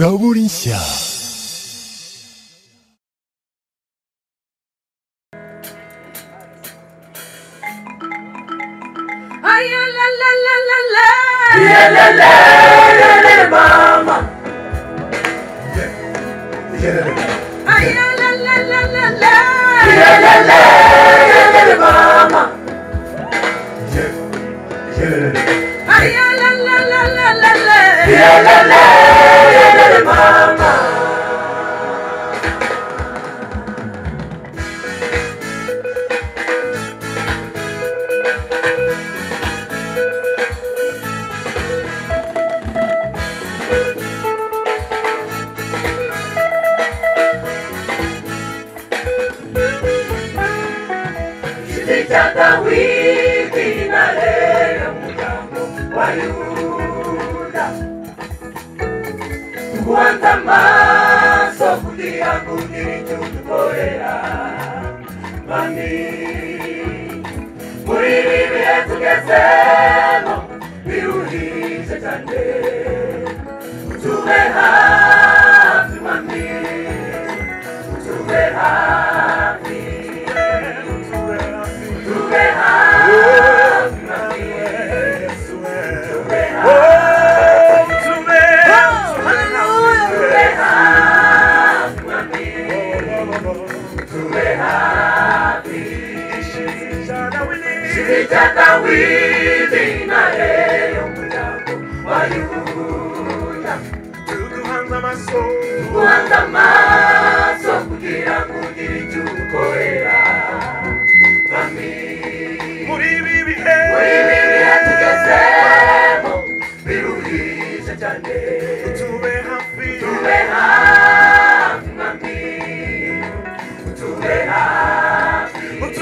Zaborinsia. Ay, la, la, la, la, la. Ay, la, la, la, la, la. Ay, la, la, la, la, la, la. Kiti chata wiki na leo mgambo wa Yuda kuanza maso kuti yangu nilichokuporea mami mwili vyetukesema viulize chande tuwe hafi mami tuwe hafi tuwe hafi mami tuwe Sitawili na leo mlango wa Yuda kuanza maso kugira kugira icyo ukorera mami muri bibiliya tugezemo biruhije cyane tube hafi mami tube hafi tube hafi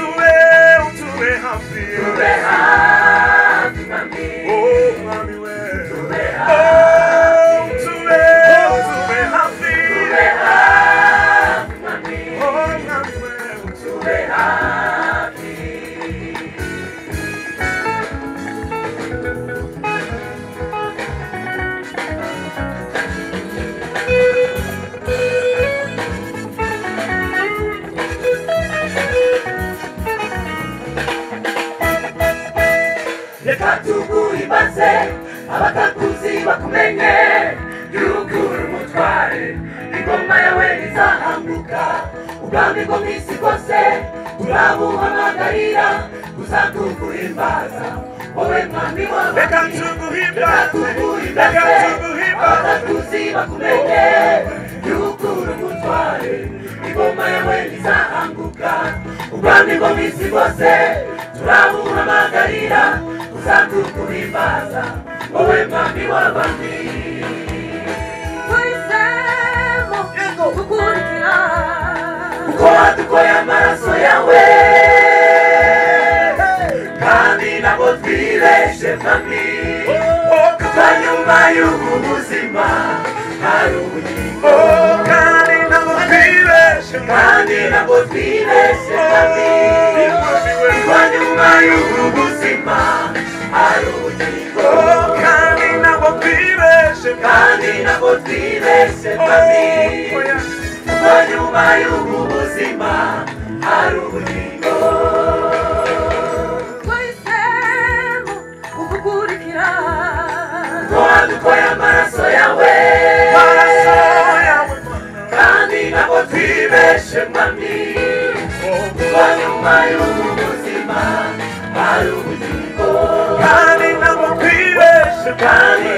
mami Happy. tube hafi mami tube hafi reka tuguhimbaze abatakuzi bakumenye gihugu uri umutware ingoma yawe izahambuka ubwami bwo mu isi bwose turabuhamagarira uzatuguhimbaza wowe mwami wawe Reka tuguhimbaze, Reka tuguhimbaze, reka tuguhimbaze. abatakuzi bakumenye gihugu uri umutware ingoma yawe izahambuka ubwami bwo mu isi bwose turabuhamagarira uzatuguhimbaza wowe mwami w'abami Tuhisemo gukurikira kuko wadukoye amaraso yawe kandi ntabwo twireshe mami kuko nyuma y'ubu buzima hari ubugingo kandi ntabwo twireshe mami kuko nyuma y'ubu buzima hari ubugingo kandi ntabwo twireshe mami kuko nyuma y'ubu buzima hari ubugingo Tuhisemo gukurikira kuko wadukoye amaraso yawe kandi ntabwo twibeshe mami kuko nyuma y'ubu buzima hari ubugingo kandi ntabwo twibeshe mami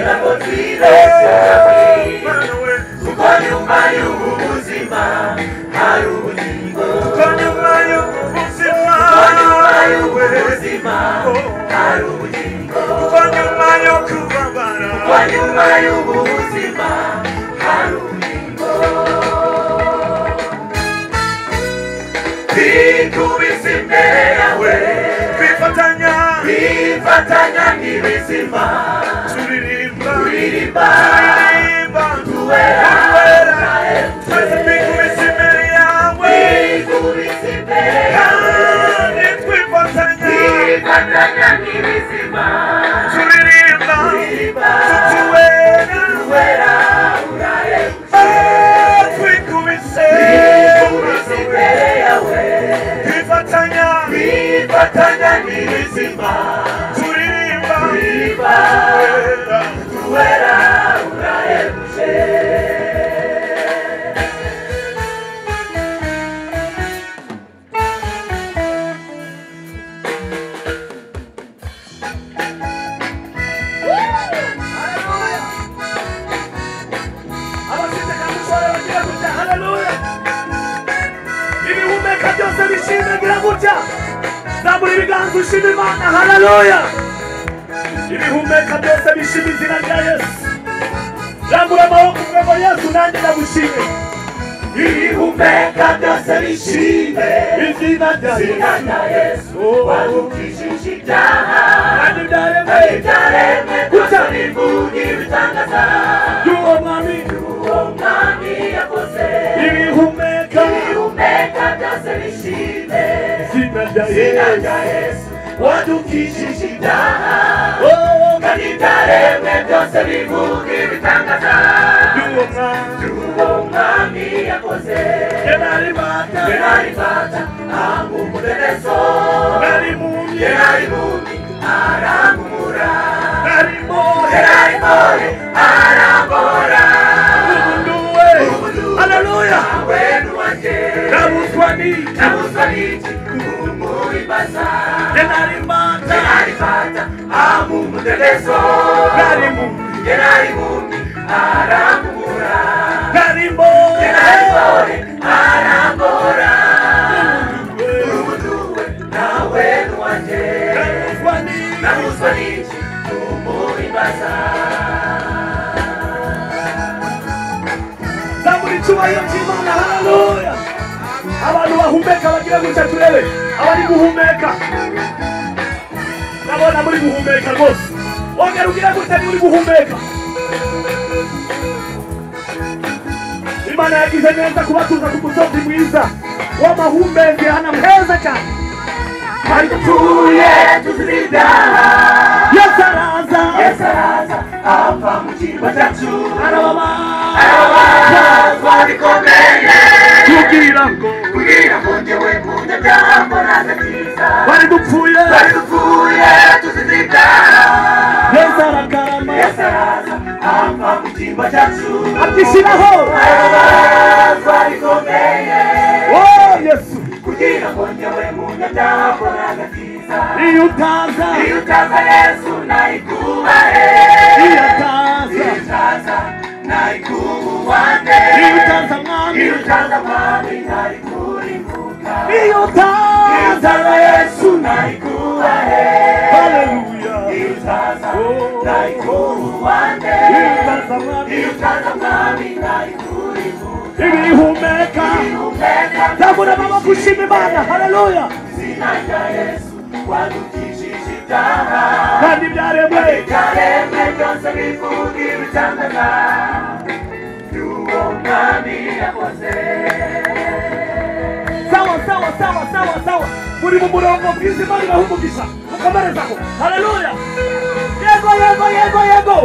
kuko nyuma y'ubu buzima hari ubugingo kuko nyuma y'ubu buzima hari ubugingo kuko nyuma y'ubu buzima hari ubugingo twikubise imbere yawe twifatanya n'ibizima turirimba twese nyirizima kuririmba riba Wera, uwera urahebuje abafite kamushora bagira gutya haleluya ibihumeka byose bishimye gira gutya zamura ibiganza ushima imana haleluya ibihumeka byose bishima izina rya yesu zamura amaboko uvuge ngo yesu nanjye ndagushime ibihumeka byose bishime izina rya yesu izina rya yesu wadukijije ibyaha kandi byaremwe ibyaremwe byose n'imvugi bitangaza y'uwo mwami uwo mwami yakoze ibihumeka ibihumeka byose bishime izina rya izina rya yesu yesu wadukijije ibyaha Oh, kandi ibyaremwe byose n'imvugi bitangaza y'uwo mwami uwo mwami yakoze Ye nari mata Ye nari mbata ntabwo umuderezo nari mumye Ye nari mubi arangumura nari Ye mwohe nari mpore arambora umunduwe haleluya wenu wanjye nabuzwa niki nabuzwa n'iki kumuribaza Ye nari Ye mata nari mbata ntabwo umuderezo nari mumye Ye nari mubi arangumura nari Ye nari mpore mwohe arambora umunduwe Umunduwe nawe wanjye nabuzwa niki Nabuzwa n'iki kumuhimbaza zamura icyubahiro cy'imana haleluya abantu bahumeka bagira gutya turebe abari guhumeka ndabona muri guhumeka rwose wongera ugira gutya muri guhumeka imana yagize neza kubatuza ku musozi mwiza w'amahumbezi ahantu heza cyane hari tuye tuzira ibyaha yesu araza yesu araza apfa mu cyimbo cyacu arababaza ababazwa bikomeye kugira ngo kugira ngo njyewe kunjya byambonaze byiza bari dupfuye bari dupfuye tuzira ibyaha yesu aragarama yesu araza apfa mu cyimbo cyacu atishyiraho ababazwa bikomeye wowe yesu kugira ngo njyewe kunjya byambonaze byiza iyo utaza iyo utaza yesu nayikubahe iyo ataza Itaza naikuwane iyo utaza mwami Itaza mwami naikurimbuka iyo utaza Itaza Yesu naikuwane haleluya Itaza Oh. naikuwane iyo utaza mwami Itaza mwami naikurimbuka ibihumeka Umbeka zabura amaboko ushima imana haleluya zina rya Yesu wadukijije ibyaha kandi ibyaremwe Ibyaremwe byose bivuga ibitangaza Y'uwo mwami yakoze sawa sawa sawa sawa sawa muri mu murongo mwiza imana ibaha umugisha mukomerezaho haleluya yego yego yego yego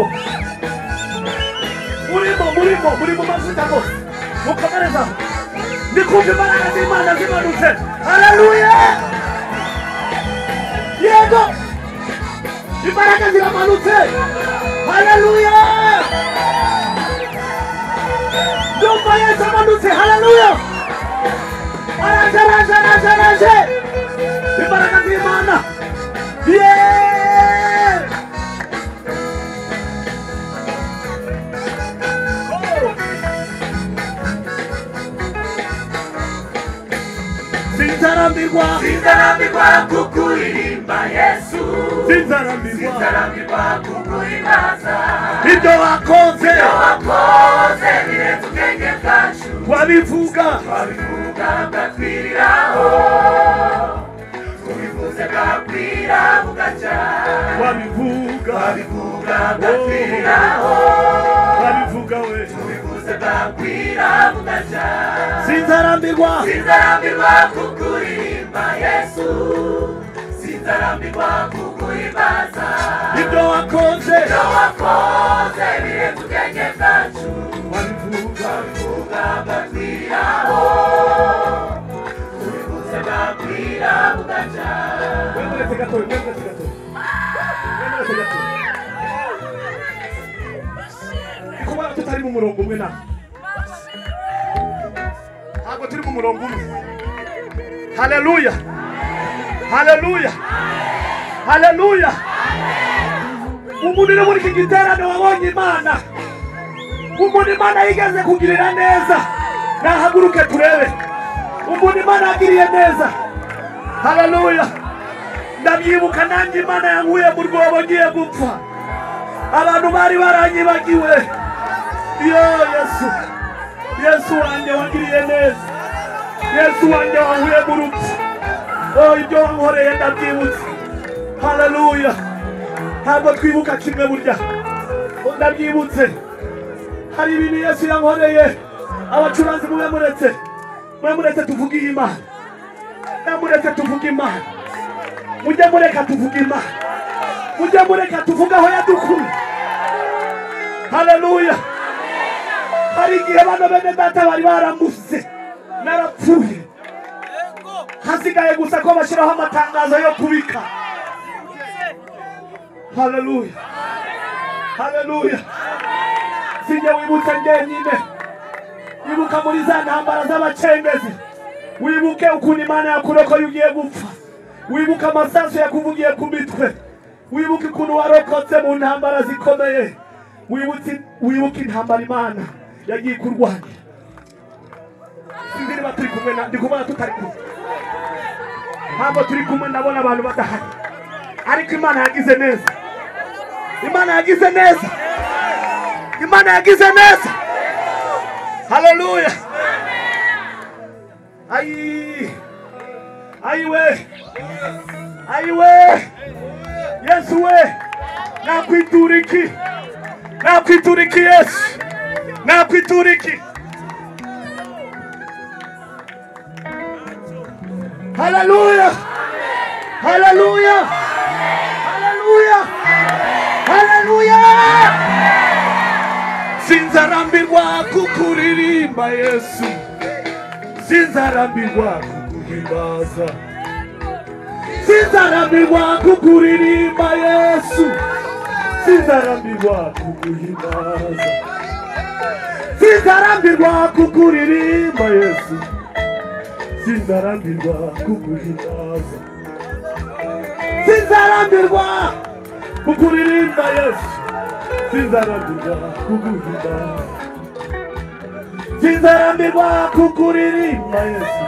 murimo murimo muri mu mavuta rwose mukomerezaho ndi kumva imbaraga z'imana zimanutse haleluya yego imbaraga ziramanutse haleluya ndumva yesu amanutse haleluya araje araje araje araje imbaraga z'imana ye sinzarambirwa Sinzarambirwa kukuririmba Yesu sinzarambirwa Sinzarambirwa kukuhimbaza ibyo wakoze Wakoze birenze ubwenge bwacu wabivuga Twabivuga bwakwiriraho Tubivuze bwakwira bugacya wabivuga Twabivuga bwakwiriraho wabivuga we Tubivuze bwakwira bugacya sinzarambirwa Sinzarambirwa kukuririmba Yesu Sinzarambirwa kukuhimbaza ibyo wakoze Wakoze birenze ubwenge bwacu wabivuga Tubivuze bwakwira bugacya Wewe tugatore mwemera tugatore mwemera tugatore kubona tutari mu murongo umwe nawe ntabwo turi mu murongo umwe haleluya haleluya haleluya umuntu uri muri iki giterane wabonye imana umuntu imana yigeze kugirira neza nahaguruke turebe umuntu imana yagiriye neza haleluya ndabyibuka nanjye imana yankuye mu rwobo ngiye gupfa abantu bari baranyibagiwe yo yesu yesu wanjye wagiriye neza yesu wanjye wahuye mu rupfu oh, ibyo wankoreye ndabyibutse haleluya ntabwo twibuka kimwe burya Oh, ndabyibutse hari ibintu yesu yankoreye abacuranzi mube muretse mube muretse tuvuge iyi imana mube muretse tuvuge imana mujye mureka tuvuge imana mujye mureka tuvuge aho yadukuye haleluya hari igihe bano bene data bari barambuze narapfuye hasigaye gusa ko bashyiraho amatangazo yo kubika haleluya haleluya sinjye wibutse njyenyine wibuka muri za ntambara z'abacengezi wibuke ukuntu imana yakurokoye ugiye gupfa wibuke amasasu yakuvugiye ku mitwe wibuke ukuntu warokotse mu ntambara zikomeye wibuke wibuke intambara imana yagiye kurwanya sinzi niba turi kumwe na ndi kubona tutari kumwe ntabwo turi kumwe ndabona abantu badahari ariko imana yagize neza imana yagize neza imana yagize neza haleluya ayi ayiwe ayiwe yesu we nakwitura iki nakwitura iki yesu nakwitura iki haleluya haleluya haleluya haleluya sinzarambirwa kukuririmba yesu sinzarambirwa kuguhimbaza sinzarambirwa kukuririmba yesu sinzarambirwa kuguhimbaza sinzarambirwa kukuririmba yesu sinzarambirwa kuguhimbaza sinzarambirwa kukuririmba yesu sinzarambirwa kuguhimba sinzarambirwa kukuririmba yesu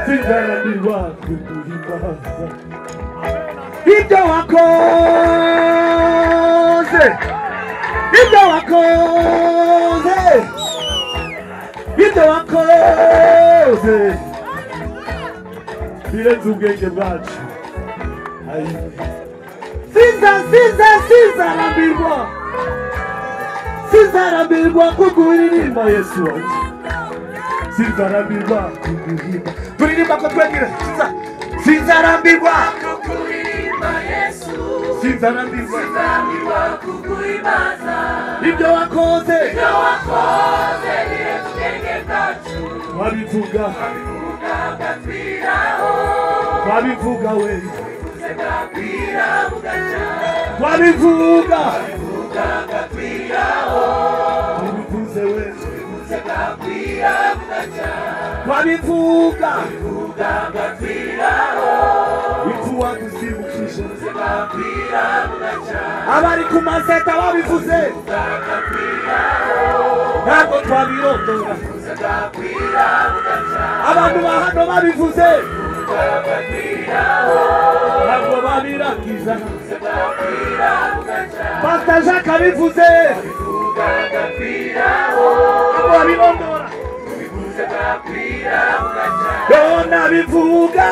sinzarambirwa kuguhimbaza ibyo wakoze ibyo wakoze ibyo wakoze birenze ubwenge bwacu ayiwe Siza, siza, sizarambirwa sizarambirwa kukuririmba yesu wanjye sizarambirwa kuguhimba turirimba ko twegire siza sizarambirwa sizarambirwa ibyo wakoze wabivuga wabivuga we wabivuga wabivuze we wabivuga ipfu waguzibukije abari ku maseta babivuze ntabwo twabirondora abantu ba hano babivuze ntabwo babiragiza pasita jacques abivuze ntabwo babirondora yona bivuga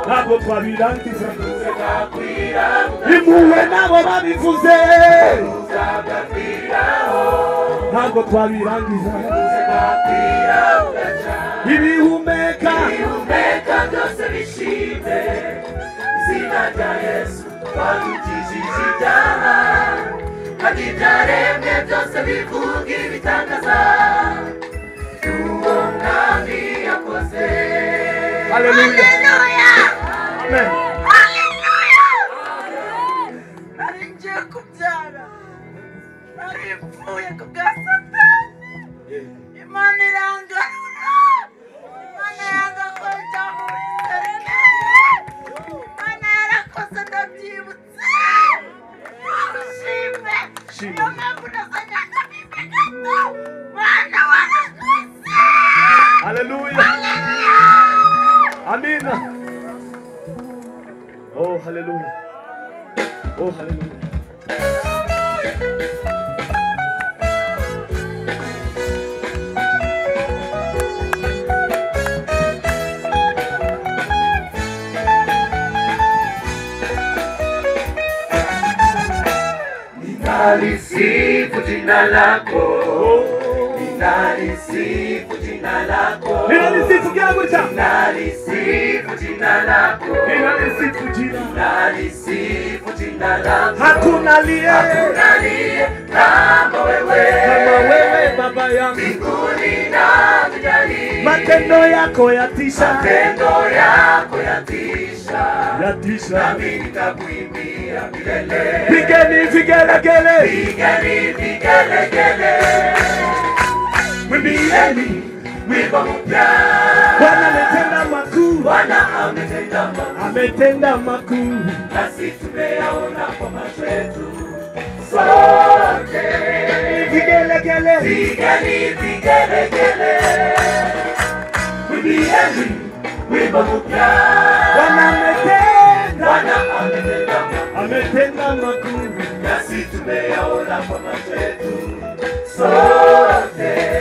ntabwo twabirangiza impuhwe nabo babivuze ntabwo twabirangiza ibihumeka byose bivuga ibitangaza by'uwo mwami yakoze haleluya nari ipfuye ku bwa satani imana irangarura imana yanga ko byamuserene imana yarakoze ndabyibutse ntushime Shima. niyo mpamvu nasanyaga bibe gato mana warakoze haleluya Hallelujah. amina oh haleluya oh haleluya Ninalisifu jina lako, ninalisifu jina lako, ninalisifu kiago cha ninalisifu jina lako, ninalisifu jina ninalisifu jina lako. hakuna liye Hakuna aliye kama kama wewe, wewe baba yangu mbinguni na duniani, matendo yako yatisha matendo yako yatisha, yatisha nami nitakuimbia milele. pigeni vigelegele Pigeni vigelegele, mwimbieni pigeni wimbo mpya. bwana ametenda makuu Bwana ametenda mambo ametenda makuu nasi tumeyaona kwa macho yetu sote. vigelegele Pigeni vigelegele, mwimbieni wimbo mpya. bwana ametenda Bwana ametenda mambo ametenda makuu nasi tumeyaona kwa macho yetu sote.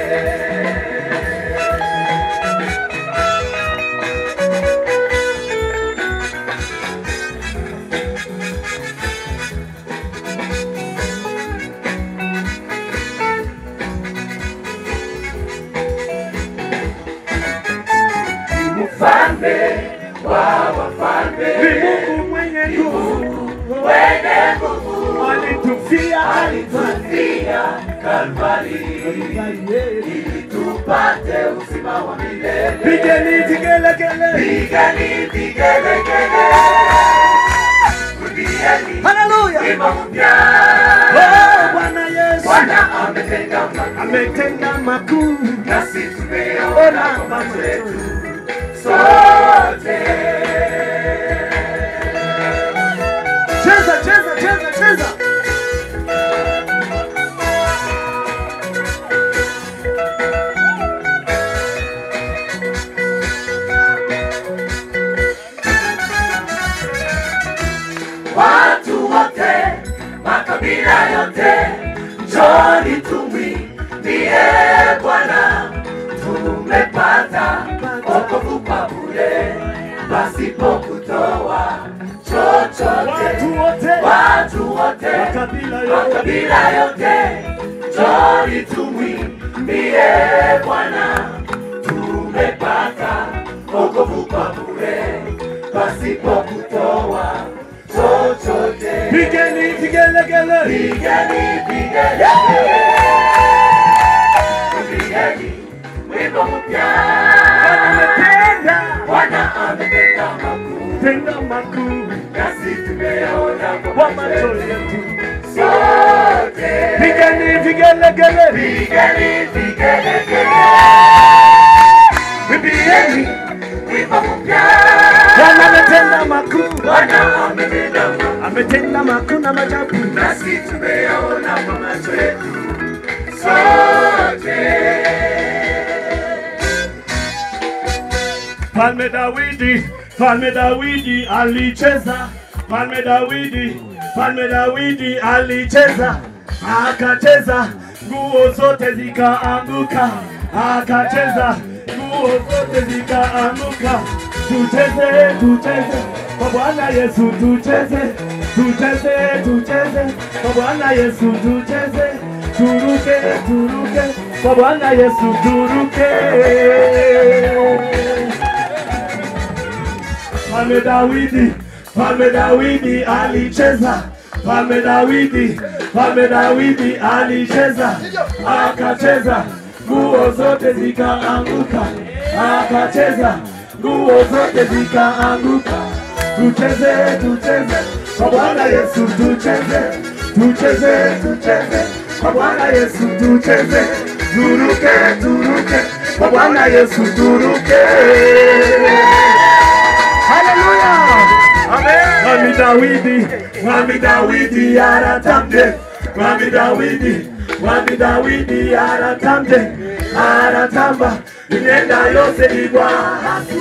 Mfalme wa wafalme ni mungu mwenye nguvu wenye nguvu alitufia alitufia Kalvari ili tupate uzima wa milele. pigeni vigelegele Pigani vigelegele, kimbieni haleluya wimbo mpya. Oh, bwana yesu Bwana ametenda makuu, ametenda makuu nasi tumeona ona kwa macho yetu mazetu sote. cheza cheza cheza cheza watu wote, makabila yote, njoni tumwimbie Bwana, tumepata wokovu kwa bure, pasipo kutoa chochote. watu wote Watu wote, Makabila yote. makabila yote, njoni tumwimbie Bwana, tumepata wokovu kwa bure, pasipo kutoa chochote. pigeni vigelegele Pigeni, pigeni. Pigeni, wimbo mpya. ametenda Bwana ametenda makuu, tenda makuu nasi tumeyaona kwa kwa macho macho yetu yetu sote. pigeni vigelegele Pigeni, pigeni, pigeni. Wimbo mpya. bwana ametenda makuu Bwana ametenda makuu, ametenda makuu na majabu nasi tumeyaona kwa macho yetu sote. Mfalme Dawidi, Mfalme Dawidi alicheza, Mfalme Dawidi, Mfalme Dawidi alicheza, akacheza, nguo zote zikaanguka, akacheza, nguo zote zikaanguka. Tucheze, tucheze kwa Bwana Yesu, tucheze, tucheze, tucheze kwa Bwana Yesu, tucheze, turuke, turuke kwa Bwana Yesu, turuke. Mfalme Dawidi, Mfalme Dawidi alicheza, Mfalme Dawidi, Mfalme Dawidi alicheza, akacheza, nguo zote zikaanguka, akacheza, nguo zote zikaanguka. Tucheze, tucheze kwa Bwana Yesu, tucheze, tucheze, tucheze kwa kwa Bwana Yesu tucheze, turuke turuke kwa Bwana Yesu turuke. Haleluya! Mwami Dawidi, Mwami Dawidi aratamde, Mwami Dawidi, Mwami Dawidi aratamde, aratamba imyenda yose igwa hasi,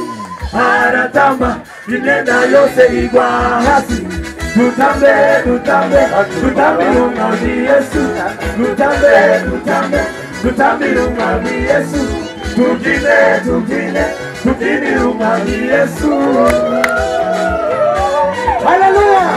aratamba imyenda yose igwa hasi. Tutambe, tutambe, tutambire Umwami Yesu, tutambe, tutambe, tutambire Umwami Yesu, tubyine, tubyine, tubyinire Umwami Yesu. Haleluya.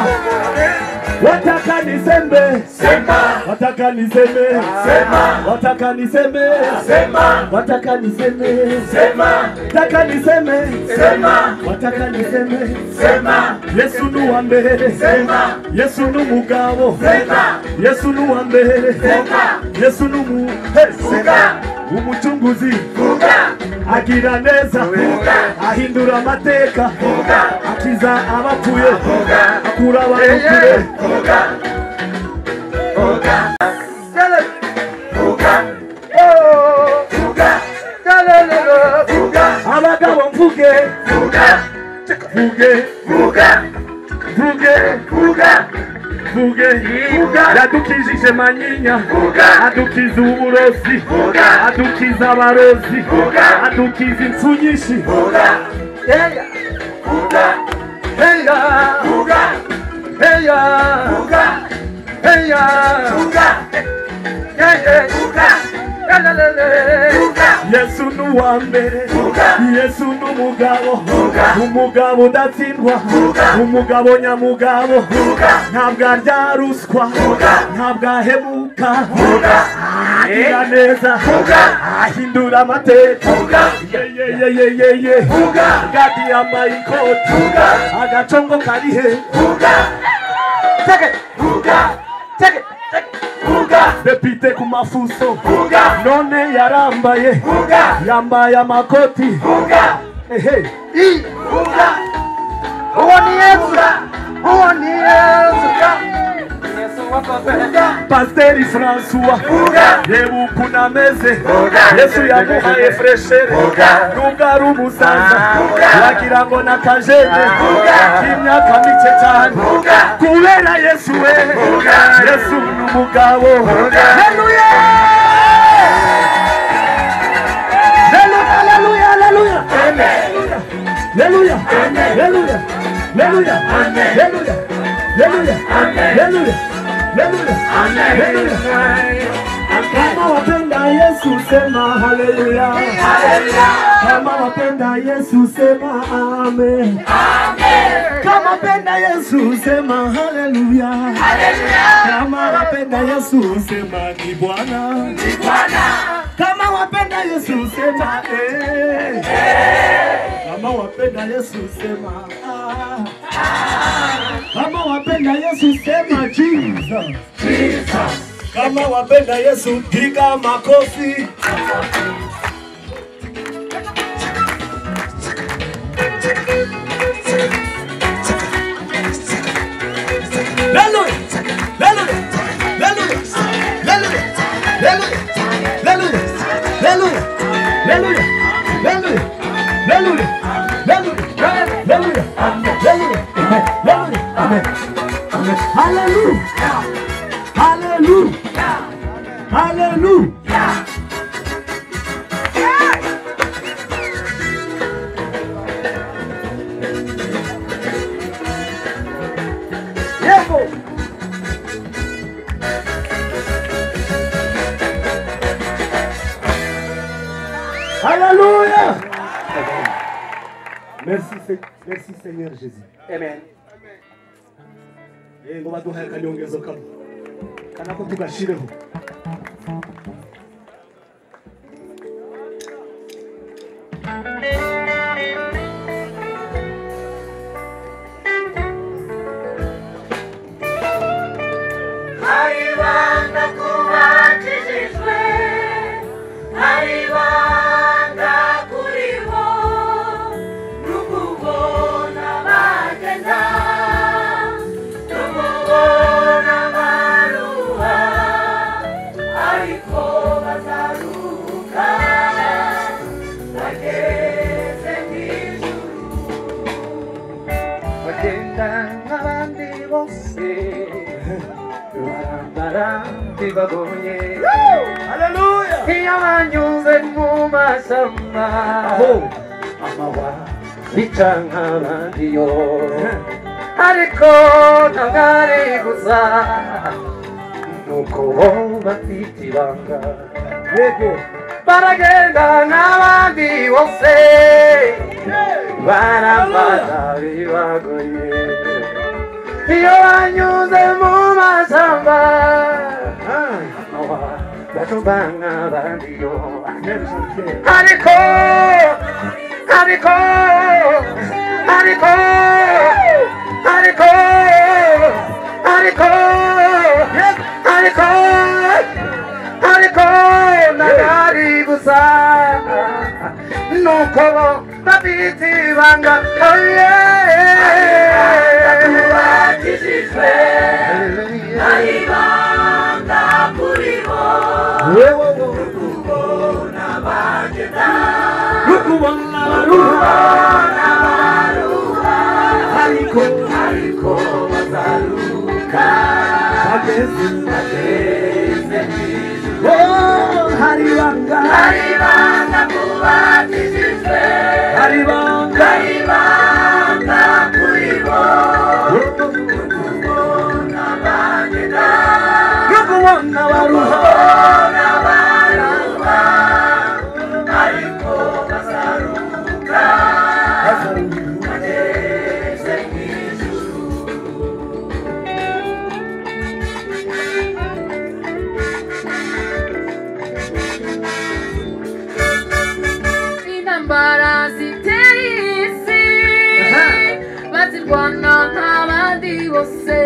Wataka nisembe, sema. Wataka niseme, sema. Wataka niseme, sema. Wataka niseme, sema. Wataka niseme, sema. Wataka niseme, sema. Yesu ni wa mbere, sema. Yesu ni umugabo, sema. Yesu ni wa mbere, sema. Yesu ni umu, he, sema. Umucunguzi, vuga. Agira neza, vuga. Ahindura amateka, vuga. Akiza abapfuye, vuga. Akura abantu kure, abagabo mvuge mvuge mvuge mvuge yadukijije manyinya adukiza uburozi adukiza abarozi adukiza impfu nyinshi heya heya heya yesu ni uwa mbere yesu ni umugabo umugabo udatsindwa umugabo nyamugabo ntabwo arya ruswa ntabwo ahemuka agira neza ahindura amateka yeyeyeyeye gadi yambaye ikoti agacongo kari he depite ku mafuso none yarambaye yambaye amakoti ehe pasiteri fransuwa reba ukuntu ameze yesu yamuhaye fureshere nubwo ari umusaza wagira ngo ni akajene k'imyaka mike cyane kubera yesu we yesu ni umugabo Haleluya! Haleluya, haleluya, haleluya! Haleluya, haleluya, haleluya, haleluya, haleluya, haleluya. Kama wapenda Yesu sema haleluya. Kama wapenda Yesu sema amen. Kama wapenda Yesu sema haleluya. Kama wapenda Yesu sema ni Bwana. Kama wapenda Yesu sema eh. Kama wapenda Yesu sema ah. Kama wapenda Yesu sema Jesus. Kama wapenda Yesu piga makofi. Haleluya. Haleluya. Haleluya. Haleluya. Haleluya. Haleluya. Haleluya. Haleluya. Haleluya. Haleluya. Haleluya. Haleluya. Amen. Amen. Haleluya. Hallelujah. Hallelujah. Hallelujah. Merci, Se- merci Seigneur Jésus. Amen. ngo baduhaye akanyongezo kamwe kanako tugashireho Haribanda kubatijijwe, haribanda kuri bo, n'ukubona bagenda, n'ukubona baruha, babonye haleluya iyo banyuze mu masama aho amawa bica nk'abandi yo ariko ntabwo ari gusa nuko bo bafite ibanga yego baragenda nk'abandi bose barafata bibagoye iyo banyuze mu masamba batuba nk'abandi yo ariko ariko ariko ariko ariko ariko ariko nagari gusa nuko bo bafite ibanga oye Batishijwe ari banga kuri bo wewe wo ubona bagenda rukubona baruha baruha ariko ariko bazaruka bageze bageze hejuru oh hari banga ari banga kubatishijwe hari banga ari banga kuri bo ubona bagenda rukubona baruha ubona baruha ariko bazaruka bageze hejuru intambara zitera isi bazirwana nk'abandi bose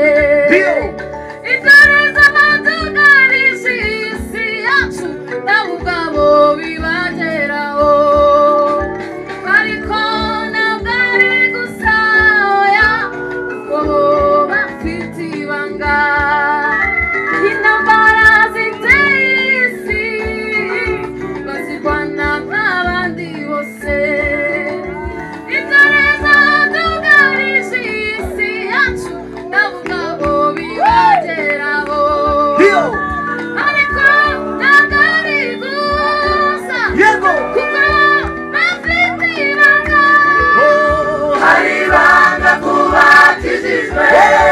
intare z'amadugarije isi yacu nabo ubwabo bibageraho ariko ntabwo ari gusa oya kuko bafite ibanga intambara ziteye isi bazirwana nk'abandi bose intare z'amadugarije isi yacu nabo ubwabo bibageraho ariko ntabwo ari gusa yego kuko bafite ibanga ari banga kubatishijwe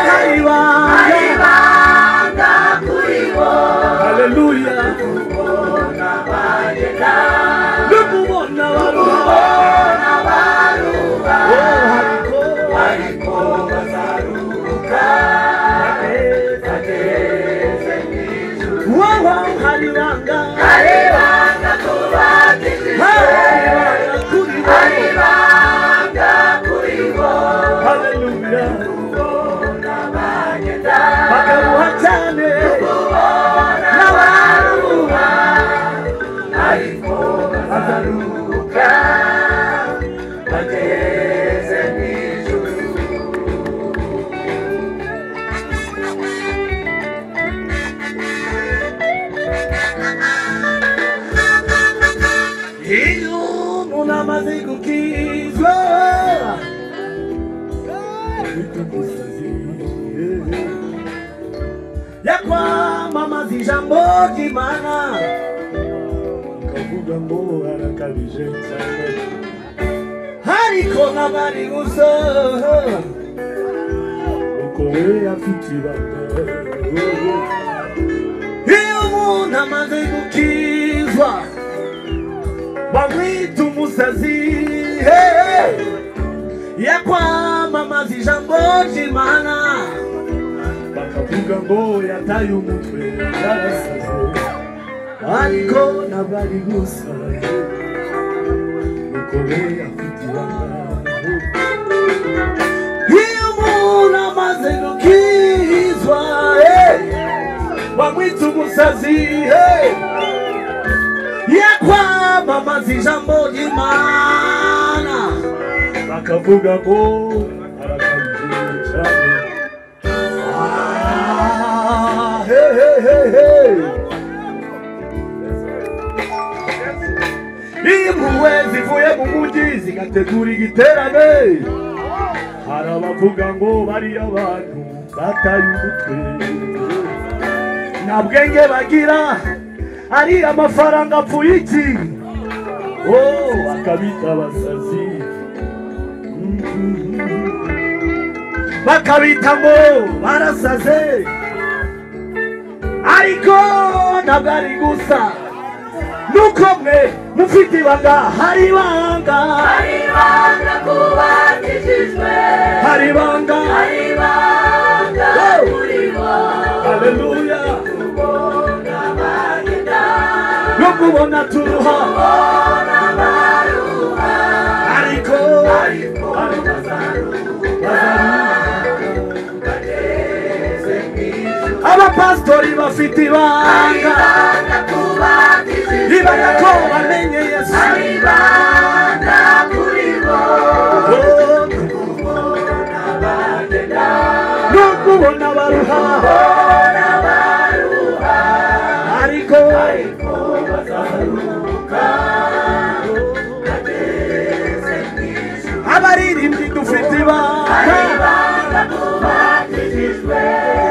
hari banga ari banga kuri bo haleluya ubona bagenda rukubona baruha ubona baruha oh hariko ariko bazaruka bageze hejuru wowo hari banga ari banga kubatishijwe hari banga kuri ari banga kuri bo bo haleluya ubona bagenda bakaruha cyane ubona baruha ariko bazaruka bageze hejuru iyo umuntu amaze gukizwa yakwamamaza ijambo ry'imana ukavuga ngo arakabije cyane ariko ntabari gusa uko we afite ibanga iyo umuntu amaze gukizwa bamwita umusazi yakwamamaza ijambo ry'imana bakavuga ngo yataye umutwe yarasaze ariko ntabwo ari gusa nuko we afite ibanga iyo umuntu amaze gukizwa eh, bamwita umusazi eh, yakwamamaza ijambo ry'imana bakavuga ngo arakabije cyane Ah, hey, hey, hey, hey. impuhwe zivuye mu mujyi zigategura igiterane hari abavuga ngo bariya bantu bataye umutwe nta bwenge bagira ari amafaranga apfuye iki oh akabita abasazi bakabita ngo barasaze ariko ntabwo ari gusa nuko mwe mufite ibanga hari ibanga Haribanga kubakishijwe hari ibanga Haribanga kuri bo haleluya Kubonga bagenda no kubona turuha Kubona baruha ariko Ariko bazaruha Bageze mw'ijuru abapasitori bafite ibanga Haribanga kubakishijwe ibanga ko bamenye yesu Haribanga kuri bo Oh, no kubona baruha ariko abaririmbyi dufite ibanga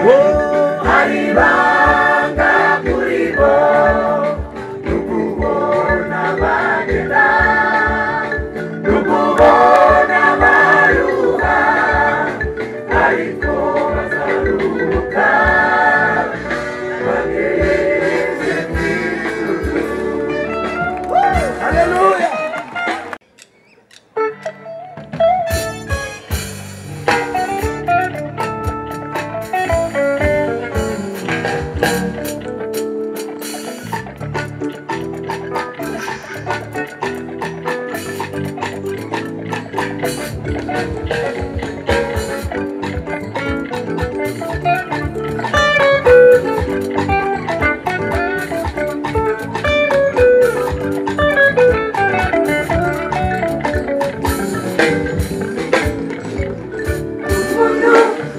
Oh, Hallelujah.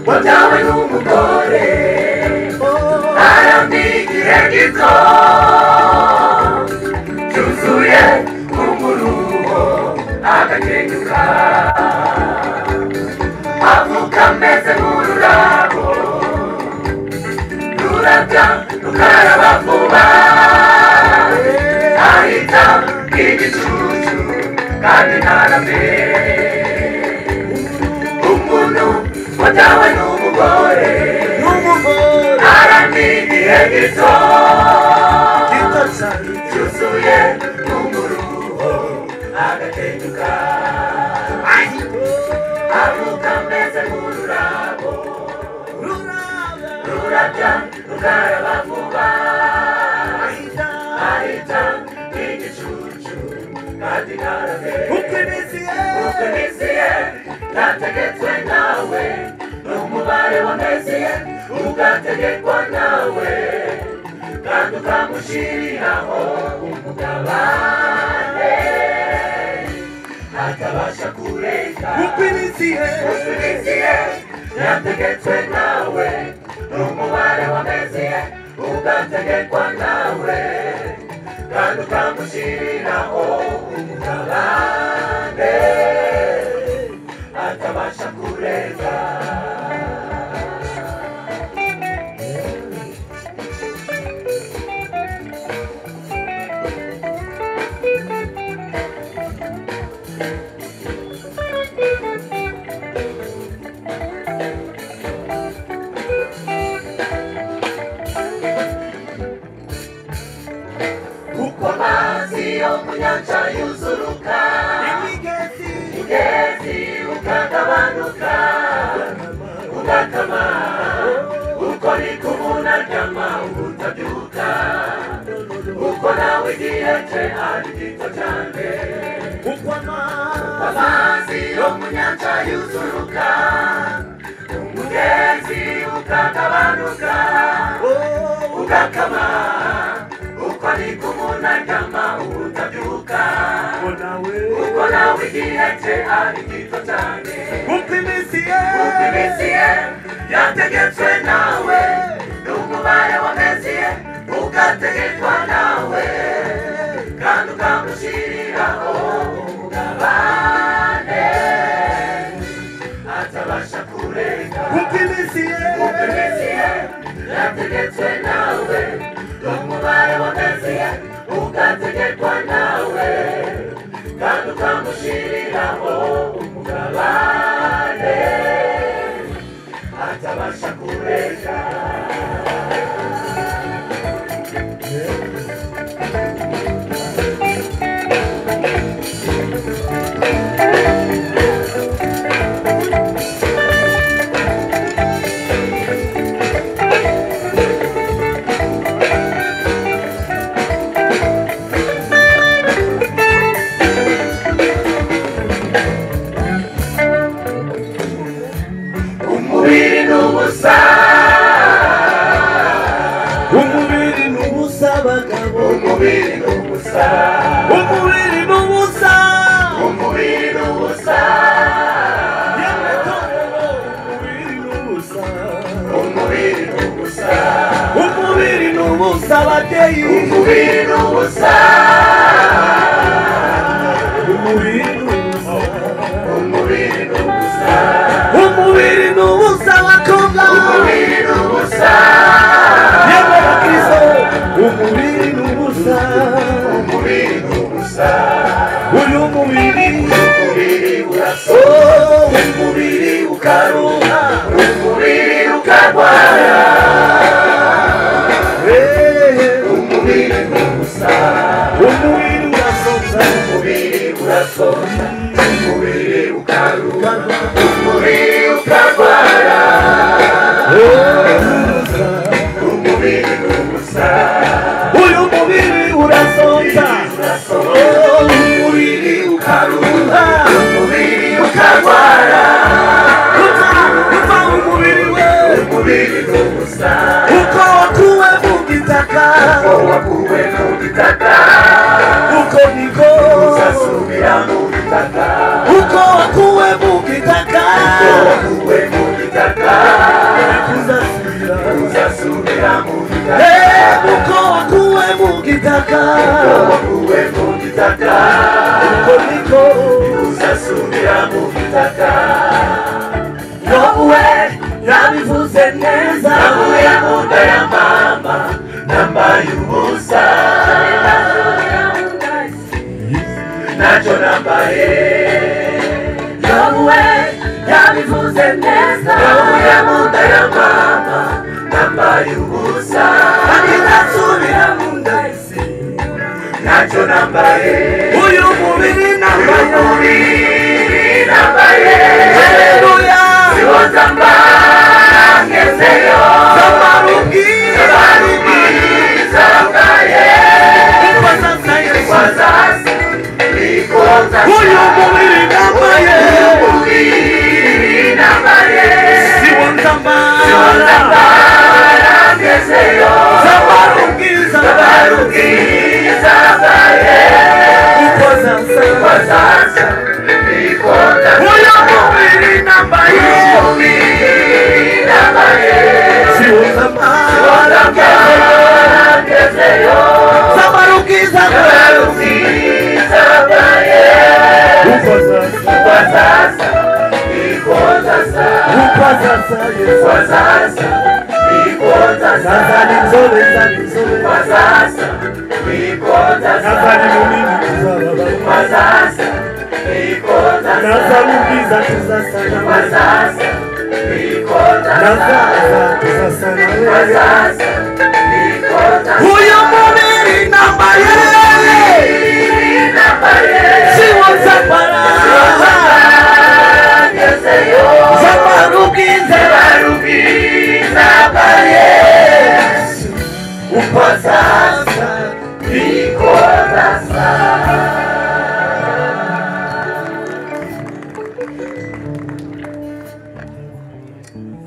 wabyawe n'umugore arandi igihe gito cyuzuye umuruho agakenyuka avuka ameze nk'ururabo rurabya rukaraba vuba ahita igicucu kandi ntaramere umuntu watawe n'umugore N'umugore aramenye igihe gito gito cyane cyuzuye umuruho agatenguka avuka ameze nk'ururabo rurabya rukaraba vuba ahita igicucu kandi ntarave uko iminsi ye ntategetswe nawe n'umubare w'amezi ye ugategekwa nawe kandi ukamushyiriraho umugabane atabasha kurenga uko iminsi ye yategetswe nawe n'umubare w'amezi ye ugategekwa nawe kandi ukamushyiriraho umugabane atabasha kurenga kuko amazi yo mu nyanja yuzuruka umugezi ukagabanuka ugakama uko niko umuntu aryama ubutabyuka uko nawe igihe cye ari gito cyane kuko amazi yo mu nyanja yuzuruka umugezi ukagabanuka ugakama uko niko umuntu aryama ubutabyuka uko nawe igihe cye ari gito cyane uko iminsi ye yategetswe nawe n'umubare w'amezi ye ugategekwa nawe kandi ukamushyiriraho umugabane atabasha kurenga uko iminsi ye yategetswe ugategetswe nawe n'umubare wa mesiya ugategekwa nawe kandi ukamushyiriraho umugabane atabasha kurenga umubiri ni ubusa umubiri ni ubusa bagabo umubiri ni ubusa umubiri ni ubusa umubiri ni ubusa yemwe torero umubiri ni ubusa umubiri ni ubusa umubiri ni ubusa ababyeyi umubiri ni ubusa umubiri ni ubusa umubiri ni ubusa umubiri ni ubusa abakobwa umubiri ni ubusa yemwe bakristo umubiri ni ubusa umubiri ni ubusa uyu mubiri umubiri urasa oh, umubiri ukaruha umubiri ukarwara Eh, umubiri ni ubusa umubiri urasoza umubiri urasonza umubiri ukaruha umubiri ukarwara umubiri ni ubusa uyu mubiri urasonza Oh, umubiri ukaruha umubiri ukarwara uva uva umubiri we umubiri ni ubusa uko wakuwe mu gitaka wakuwe mu gitaka uko niko uzasubira mu gitaka uko wakuwe mu gitaka wakuwe mu gitaka uzasubira uzasubira mu gitaka Eh, uko wakuwe mu gitaka wakuwe mu gitaka uko niko uzasubira mu gitaka yowe yabivuze neza navuye mu nda ya mama nambaye ubusa ntacyo nambaye yowe yabivuze neza navuye mu nda ya mama nambaye ubusa kandi ndasubira mu nda isi ntacyo nambaye uyu mubiri nambaye umubiri nambaye haleluya siwoza mba ngezeyo tabaruki tabaruki zambaye kuko sasa yesu kwaza hasi bikoza uyu mubiri nambaye umubiri nambaye siwonza siwoza mbara mba ngezeyo tabaruki tabaruki baruki zambaye kuko sasa kwaza hasi bikoza uyu mubiri nambaye umubiri nambaye siwonza mbara zambaye ngezeyo tabaruki baruki tabaruki zambaye kuko sasa kwa sasa iko sasa kuko sasa yesu kwa sasa iko sasa sasa ni nzobe sasa ni nzobe kwa sasa iko sasa Nazali munini tuzababala kwa sasa iko sasa Nazali mbiza tuzasana kwa sasa iko sasa Nazaza tuzasana kwa wewe sasa iko sasa Huyo mubiri namba yeye Siwa zapara Zabaruki zabaru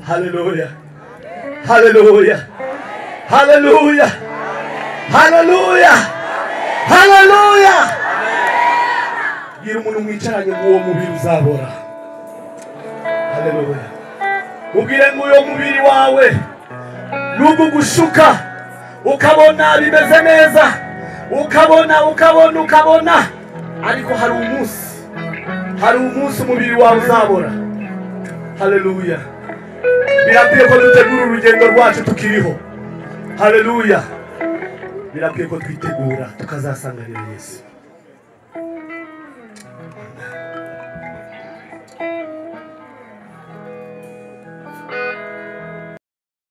Hallelujah Hallelujah Hallelujah Hallelujah Hallelujah Gira umuntu mwicaranye ngo uwo mubiri uzabora Hallelujah Ubwire ngo uyo mubiri wawe nugu gushuka ukabona bimeze neza ukabona ukabona ukabona ariko hari umunsi hari umunsi umubiri wawe uzabora Hallelujah birakwiye ko dutegura urugendo rwacu tukiriho haleluya birakwiye ko twitegura tukazasanganira yesu